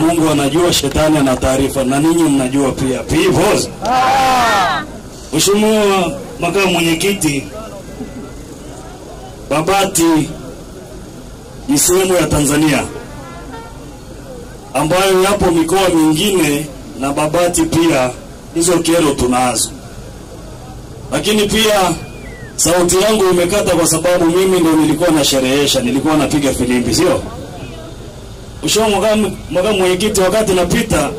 Mungu anajua, shetani ana taarifa, na ninyi mnajua pia. Peoples. Mheshimiwa makamu mwenyekiti, Babati ni sehemu ya Tanzania ambayo yapo mikoa mingine na Babati pia hizo kero tunazo, lakini pia sauti yangu imekata kwa sababu mimi ndo nilikuwa nasherehesha, nilikuwa napiga filimbi, sio Mheshimiwa makamu makamu mwenyekiti, wakati napita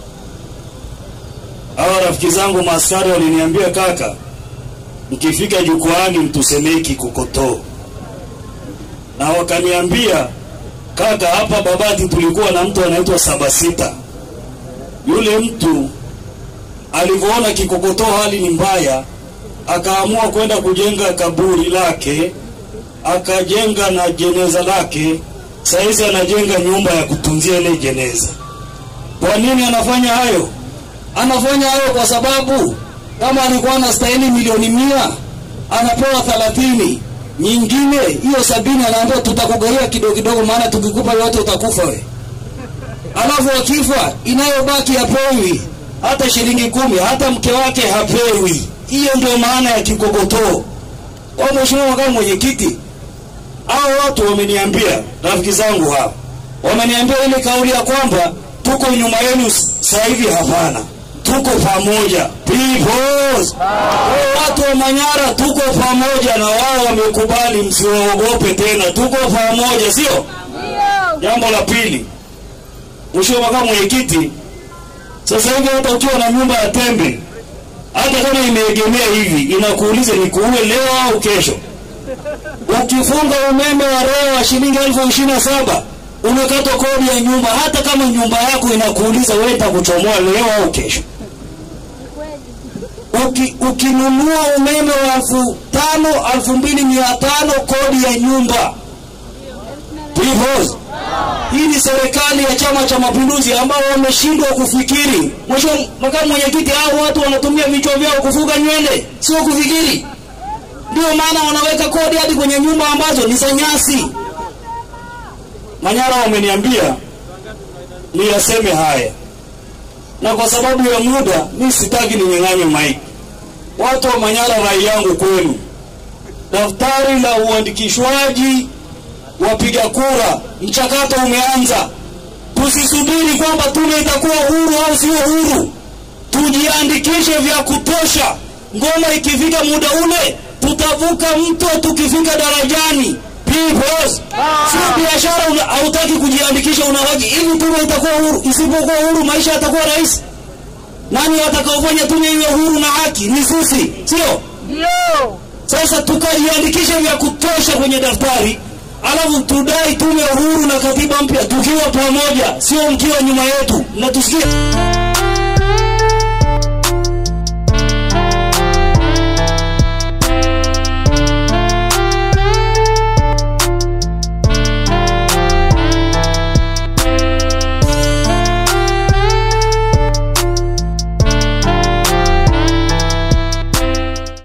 hawa rafiki zangu maaskari waliniambia, kaka, mkifika jukwaani mtusemei kikokotoo, na wakaniambia kaka, hapa Babati tulikuwa na mtu anaitwa saba sita. Yule mtu alivyoona kikokotoo hali ni mbaya, akaamua kwenda kujenga kaburi lake, akajenga na jeneza lake. Saizi anajenga nyumba ya kutunzia ile jeneza. Kwa nini anafanya hayo? Anafanya hayo kwa sababu kama alikuwa anastahili milioni mia anapewa thelathini nyingine hiyo sabini anaambia tutakugawia kidogo kidogo, maana tukikupa yote utakufa we. Alafu akifa inayobaki hapewi hata shilingi kumi, hata mke wake hapewi. Hiyo ndio maana ya kikokotoo. Kwa Mheshimiwa makamu mwenyekiti, hao watu wameniambia, rafiki zangu hao wameniambia ile kauli ya kwamba tuko nyuma yenu sasa hivi. Hapana, tuko pamoja peoples. Watu wa Manyara tuko pamoja na wao, wamekubali, msiwaogope tena, tuko pamoja, sio? Jambo la pili, Mheshimiwa makamu mwenyekiti, sasa hivi hata ukiwa na nyumba ya tembe, hata kama imeegemea hivi, inakuuliza nikuue leo au kesho. Ukifunga umeme wa REA wa shilingi elfu ishirini na saba unakatwa kodi ya nyumba, hata kama nyumba yako inakuuliza wewe nitakuchomoa leo au kesho. Uki, ukinunua umeme wa elfu tano elfu mbili mia tano kodi ya nyumba. Peoples. Hii ni serikali ya Chama cha Mapinduzi ambao wameshindwa kufikiri. Mheshimiwa makamu mwenyekiti, hao watu wanatumia vichwa vyao kufuga nywele, sio kufikiri. Ndio maana wanaweka kodi hadi kwenye nyumba ambazo ni za nyasi. Manyara wameniambia niyaseme haya, na kwa sababu ya muda mi sitaki ninyang'anye maiki. Watu wa Manyara, rai yangu kwenu, daftari la uandikishwaji wapiga kura, mchakato umeanza. Tusisubiri kwamba tume itakuwa huru au sio huru, tujiandikishe vya kutosha. Ngoma ikifika muda ule, tutavuka mto tukifika darajani. Peoples, sio biashara. una- Hautaki kujiandikisha, unawaji ili tume itakuwa huru. Isipokuwa huru, maisha yatakuwa rahisi. Nani watakaofanya tume iwe huru na haki? Ni sisi, sio? Sasa tukajiandikishe vya kutosha kwenye daftari, alafu tudai tume huru na katiba mpya tukiwa pamoja, sio mkiwa nyuma yetu. Mnatusikia?